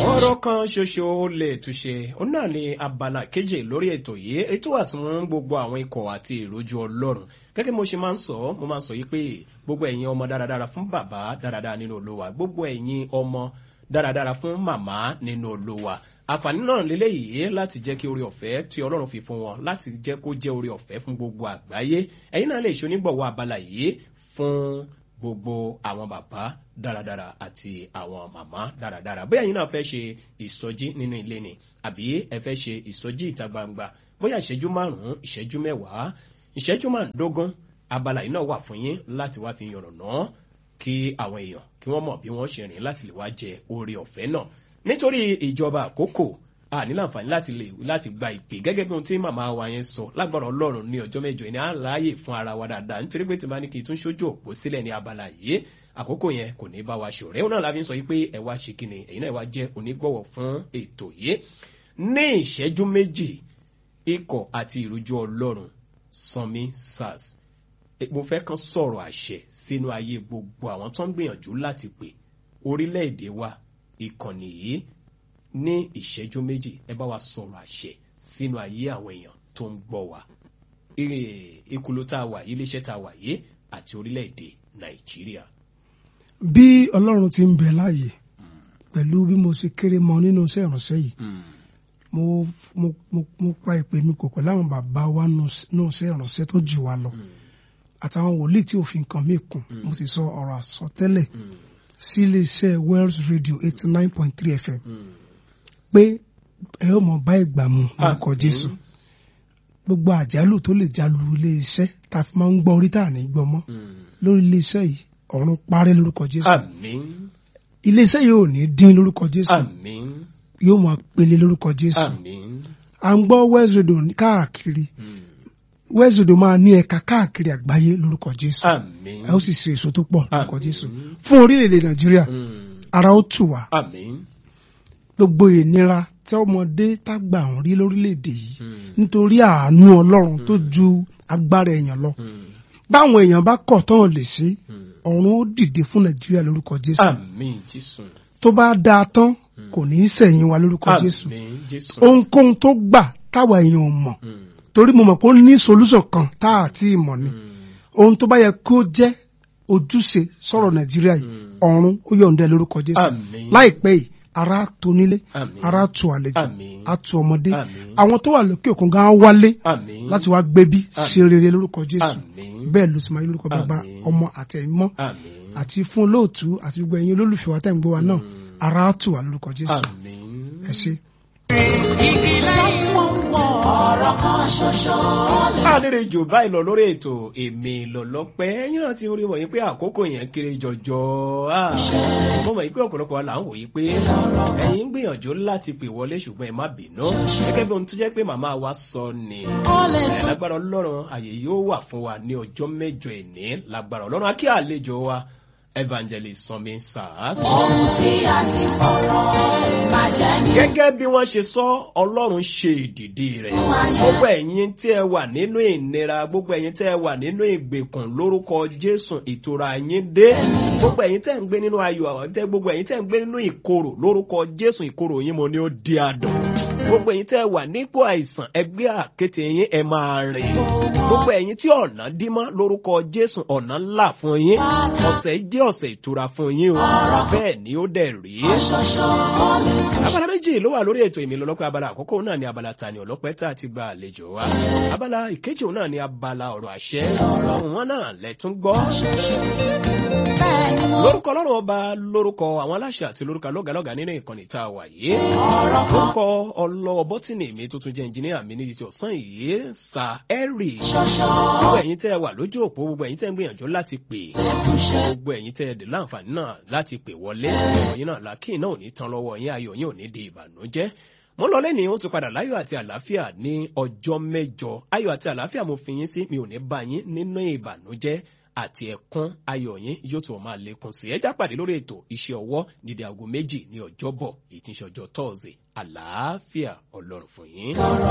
ọ̀rọ̀ kan ṣoṣo ó lè túnṣe ó náà ní abala kejì lórí ètò yìí ètò wà fún gbogbo àwọn ikọ̀ àti ìrójú ọlọ́run gẹ́gẹ́ mo ṣe máa ń sọ mo máa ń sọ yìí pé gbogbo ẹ̀yin ọmọ dáradára fún bàbá dáradára nínú olúwa gbogbo ẹ̀yin ọmọ dáradára fún màmá nínú olúwa àǹfààní náà lélẹ́yìí láti jẹ́ kí orí ọ̀fẹ́ tí ọlọ́run fi fún wọn láti jẹ́ kó jẹ́ orí ọ̀fẹ́ fún gbogbo àgbáyé ẹ̀yin náà lè ṣe onígbọ̀wọ́ abala yìí fún gbogbo àwọn bàbá dáradára àti àwọn màmá dáradára bóyá ẹ̀yin náà fẹ́ ṣe ìsọjí nínú ilé ni àbí ẹ fẹ́ ṣe ìsọjí ìta gbangba bóyá ìṣẹ́jú márùn-ún ìṣẹ́jú mẹ́wàá ìṣẹ́jú márùndógún abala yìí náà wà fún yín láti wá fi yànnàná kí àwọn èèyàn kí wọ́n mọ̀ bí wọ́n ṣe rìn láti lè wá jẹ oore ọ̀fẹ́ náà nítorí ìjọba àkókò a ní láǹfààní láti lè láti gba ìpè gẹ́gẹ́ bí ohun tí màmá wa yẹn sọ lágbára ọlọ́run ní ọjọ́ mẹ́jọ ní àlàyé fún ara wa dáadáa nítorí pé tí bá ní kí n tún ṣojú òpó sílẹ̀ ní abala yìí àkókò yẹn kò ní bá wa ṣòro ẹ̀hún náà la fi ń sọ yìí pé ẹ wá ṣe kíni ẹ̀yin náà wá jẹ́ onígbọ̀wọ̀ fún ètò yìí ní ìṣẹ́jú méjì ikọ̀ àti ìrújú ọlọ́run sanmi sars mo fẹ́ kan sọ̀rọ̀ àṣẹ sínú ayé gbogbo àwọn tó ń gbìyànjú láti pè orílẹ̀-èdè wa ìkànnì yìí ní ìṣẹ́jú méjì ẹ bá wa sọ̀rọ̀ àṣẹ sínú ayé àwọn èèyàn tó ń gbọ́ wa ìkúlò tá a wà yìí iléeṣẹ́ tá a wà yìí àti orílẹ̀-èdè nàìjíríà. bí ọlọ́run ti ń bẹ láàyè pẹ̀lú bí mo ṣe kéré mọ nínú iṣẹ́ ìránṣẹ́ yìí mo mo mo mo pa ìpè mi kò pẹ̀lú àwọn bàbá wa nínú iṣẹ́ ìránṣẹ́ tó jù wá lọ àtàwọn wòlíì tí òfin kan mí kùn mo sì sọ ọ̀rọ̀ àsọtẹ́lẹ̀ sí iléeṣẹ́ Wells Radio eighty nine point three FM pé ẹ ó mọ bá ìgbà mu lórúkọ Jésù gbogbo àjálù tó lè jálu iléeṣẹ́ tá a fi máa ń gbọ́ orí tá à ní gbọ́ mọ́ lórí iléeṣẹ́ yìí ọ̀run parẹ́ lórúkọ Jésù àmín iléeṣẹ́ yìí ò ní dín lórúkọ Jésù àmín yóò máa pele lórúkọ Jésù àmín à ń gbọ́ Wells Radio káàkiri Wells Radio máa ní ẹ̀ka káàkiri àgbáyé lórúkọ Jésù àmín ẹ ó sì ṣe èso tó pọ̀ lórúkọ Àmín. Jésù fún orílẹ̀-èdè Nàìjíríà ara ó tù wá àmín gbogbo ìnira tí ọmọdé tágbà ń rí lórílẹ̀‐èdè yìí nítorí àánú ọlọ́run tó ju agbára èèyàn lọ báwọn èèyàn bá kọ̀ tán lè ṣe ọ̀run ó dìde fún nàìjíríà lórúkọ jésù àmín jésù tó bá dáa tán kò ní í sẹ̀yìn wa lórúkọ jésù àmín jésù ohunkóhun tó gbà táwa èèyàn ò mọ̀ torí mo mọ̀ pé ó ní solution kan tá a ti mọ̀ ni ohun tó bá yẹ kó jẹ́ ojúṣe sọ̀rọ̀ nàìjíríà yìí ọ̀run ó yọ̀ǹda ẹ̀ lórúkọ jésù àmín láìpẹ́ yìí ara tó nílé Àmín. ara tó àlejò Àmín. a tó ọmọdé Àmín. àwọn tó wà lókè òkun gan wálé àmín láti wá gbébí ṣe rere lórúkọ jésù àmín bẹ́ẹ̀ ló sì máa rí lórúkọ bàbá Àmín. ọmọ àti ẹ̀mí mọ́ àmín àti fún olóòtú àti gbogbo ẹ̀yin olólùfẹ́ wa tẹ̀ ń gbọ́ wa náà ara á tù wá lórúkọ jésù àmín. ẹ ṣé. ọ̀rọ̀ kan ṣoṣo lè àlèrè jù báyìí lọ lórí ètò èmi lọ́lọ́pẹ́ ẹ̀yin náà ti rí wọ̀nyí pé àkókò yẹn kéré jọjọ Ah, mo mọ̀ yí pé ọ̀pọ̀lọpọ̀ wa là ń wòye pé ẹ̀yin ń gbìyànjú láti pè wọlé ṣùgbọ́n ẹ má bínú gẹ́gẹ́ bí ohun tó jẹ́ pé màmá wa sọ ni ó lè ẹ, tún lágbára ọlọ́run àyè yóò wà fún wa ní ọjọ́ mẹ́jọ ẹ̀ní lágbára ọlọ́run akí àlejò wa evangelist sanmi sars. ohun tí a ti fọ̀rọ̀ ìbàjẹ́ ní gẹ́gẹ́ bí wọ́n ṣe sọ ọlọ́run ṣe ìdìdí rẹ̀ gbogbo ẹ̀yin tí ẹ wà nínú ìnira gbogbo ẹ̀yin tí ẹ wà nínú ìgbèkùn lórúkọ jésù ìtura yín dé gbogbo ẹ̀yin tẹ́ ń gbé nínú ayọ̀ àwọn tẹ́ gbogbo ẹ̀yin tẹ́ ń gbé nínú ìkorò lórúkọ jésù ìkorò yín mo ní ó di adùn gbogbo ẹ̀yin tẹ́ wà nípò àìsàn ẹgbẹ́ àkété yín ẹ máa rìn gbogbo ẹ̀yin tí ọ̀nà dímọ́ lórúkọ jésù ọ̀nà ńlá fún yín ọ̀sẹ̀ jẹ́ ọ̀sẹ̀ ìtura fún yín o bẹ́ẹ̀ ni ó dẹ̀ rí ṣoṣo ó lè tún abala méjì ló wà lórí ètò ìmìlẹ̀ ọlọ́pẹ́ abala àkọ́kọ́ náà ni abala tani ọlọ́pẹ́ tá a ti gba àlejò wa abala ìkejì náà ni abala ọ̀rọ̀ àṣẹ ọ̀rọ̀ wọn náà lẹ́tún gbọ́ bẹ́ẹ̀ ni mo lórúkọ ọlọ́run ọba lórúkọ àwọn aláṣẹ àti lórúkọ lọ́gàlọ́gà nínú ìkànnì tá a wà yìí ọ̀rọ̀ kan lórúkọ ọlọ́wọ́ bọ́tìnì mi tó tún jẹ́ ẹnjìníà mi ní ti ọ̀sán yìí sa ẹ́rì ṣoṣo gbogbo ẹ̀yin tẹ́ ẹ wà lójú òpó gbogbo ẹ̀yin tẹ́ ń gbìyànjú láti pè lè tún ṣe gbogbo ẹ̀yin tẹ́ ẹ dè láǹfààní náà láti pè wọlé ọ̀yin náà làákì náà ò ní tán lọ́wọ́ yín ayọ̀ yín ò ní di ìbànújẹ́ mo ń lọ lẹ́ni ó tún padà láyọ̀ àti àlàáfíà ní ọjọ́ mẹ́jọ ayọ̀ àti àlàáfíà mo fi yín sí mi ò ní bá yín nínú ìbànújẹ́ àti ẹ̀kún ayọ̀ yín yóò tún máa lékún sí ẹjá pàdé lórí ètò iṣẹ́ ọwọ́ nídìí aago méjì ní ọjọ́bọ̀ èyí tí ń ṣe ọjọ́ tọ́ọ̀sì àlàáfíà ọlọ́run fún yín. ọ̀rọ̀